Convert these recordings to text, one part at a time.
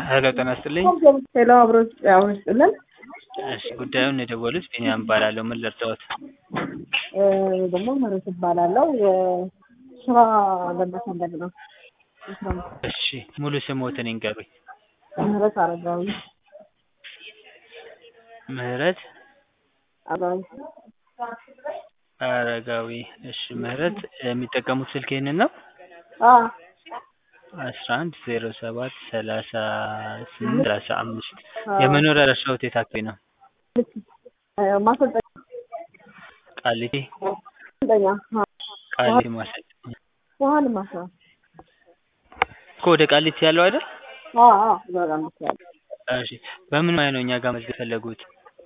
ሄሎ ጤና ይስጥልኝ። ሄሎ አብሮ አብሮ ይስጥልን። እሺ ጉዳዩን የደወሉት ቢኒያም እባላለሁ። ምን ልርዳዎት? እ ደግሞ ምህረት እባላለሁ። የስራ ለመፈለግ ነው። የስራ እሺ ሙሉ ስሞትን ይንገሩኝ። ምህረት አረጋዊ ምህረት አረጋዊ አረጋዊ። እሺ ምህረት የሚጠቀሙት ስልክ ይህንን ነው? አ አስራ አንድ ዜሮ ሰባት ሰላሳ ስምንት ሰላሳ አምስት የመኖሪያ አድራሻዎት የት አካባቢ ነው? ማሰልጠኛ ቃሊቲ ማሰልጠኛ አ ቃሊቲ ማሰልጠኛ ውሀን ማሳ እኮ ወደ ቃሊቲ ያለው አይደል? አ አ በጣም ይችላል። እሺ በምን ሙያ ነው እኛ ጋር መዝገብ የፈለጉት?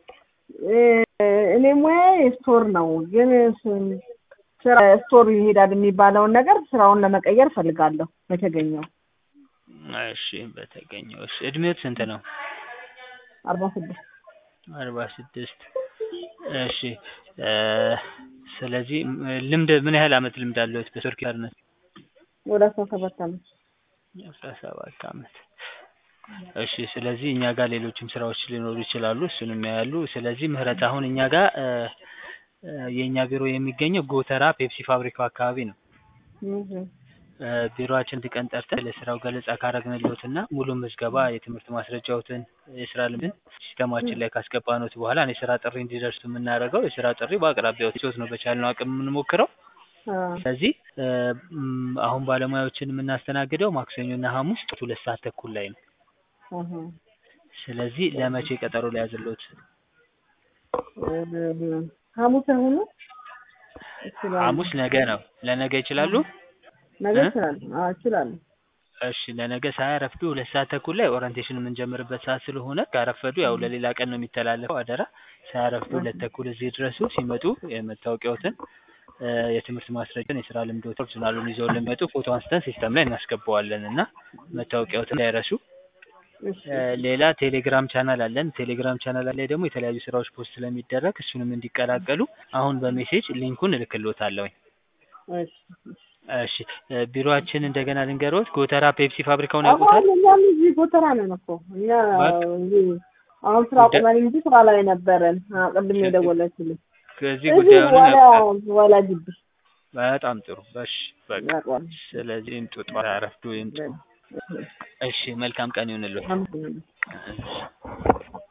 እኔ ሙያ ስቶር ነው፣ ግን ስ- ስራ ስቶር ይሄዳል የሚባለውን ነገር ስራውን ለመቀየር ፈልጋለሁ በተገኘው እሺ በተገኘው። እሺ እድሜዎት ስንት ነው? አርባ ስድስት አርባ ስድስት እሺ እ ስለዚህ ም- ልምድ ምን ያህል አመት ልምድ አለዎት በስቶር ኪፐርነት? ወደ አስራ ሰባት አመት አስራ ሰባት አመት እሺ ስለዚህ እኛ ጋር ሌሎችም ስራዎች ሊኖሩ ይችላሉ እሱንም ያያሉ ስለዚህ ምህረት አሁን እኛ ጋር እ እ የእኛ ቢሮ የሚገኘው ጎተራ ፔፕሲ ፋብሪካው አካባቢ ነው እህ እ ቢሮአችን አንድ ቀን ጠርተን ለስራው ገለጻ ካረግንልዎትና ሙሉ ምዝገባ የትምህርት ማስረጃዎትን የስራ ልምድን ሲስተማችን ላይ ካስገባኖት በኋላ ነው የስራ ጥሪ እንዲደርሱ የምናደርገው የስራ ጥሪ በአቅራቢያዎት ሲወት ነው በቻልነው አቅም የምንሞክረው አ ስለዚህ እ ም አሁን ባለሙያዎችን የምናስተናግደው ማክሰኞና ሐሙስ ጠዋት ሁለት ሰዓት ተኩል ላይ ነው አሀ ስለዚህ ለመቼ ቀጠሮ ሊያዝልዎት? እ ሐሙስ አይሆኑ እችላለሁ ሐሙስ ነገ ነው ለነገ ይችላሉ? ነገ እ? እችላለሁ አዎ እችላለሁ እሺ ለነገ ሳያረፍዱ ሁለት ሰዓት ተኩል ላይ ኦሪንቴሽን የምንጀምርበት ሰዓት ስለሆነ ካረፈዱ ያው ለሌላ ቀን ነው የሚተላለፈው አደራ ሳያረፍዱ ሁለት ተኩል እዚህ ድረሱ ሲመጡ የመታወቂያዎትን እ የትምህርት ማስረጃን የስራ ልምዶትን ኦሪጅናሉን ይዘው ለሚመጡ ፎቶ አንስተን ሲስተም ላይ እናስገባዋለን እና መታወቂያዎትን እንዳይረሱ እሺ እ ሌላ ቴሌግራም ቻናል አለን ቴሌግራም ቻናል ላይ ደግሞ የተለያዩ ስራዎች ፖስት ስለሚደረግ እሱንም እንዲቀላቀሉ አሁን በሜሴጅ ሊንኩን እልክልዎታለሁኝ እሺ እሺ እ ቢሮአችን እንደገና ልንገርዎት ጎተራ ፔፕሲ ፋብሪካውን ያውቁታል? አሁን እኛም እዚህ ጎተራ ነን እኮ እኛ በቃ። እዚህ አሁን ስራ ቆመን እንጂ ስራ ላይ ነበረን አ ቅድም የደወለችልኝ ከዚህ እዚህ ጉዳዩንም ዋላ ያውቁታል? ዋላ ግቢ በጣም ጥሩ እሺ በቃ ያውቀዋል ስለዚህ ይምጡ ጠዋት አረፍዱ ይምጡ እሺ መልካም ቀን ይሁንልዎት አመሰግናለሁ እሺ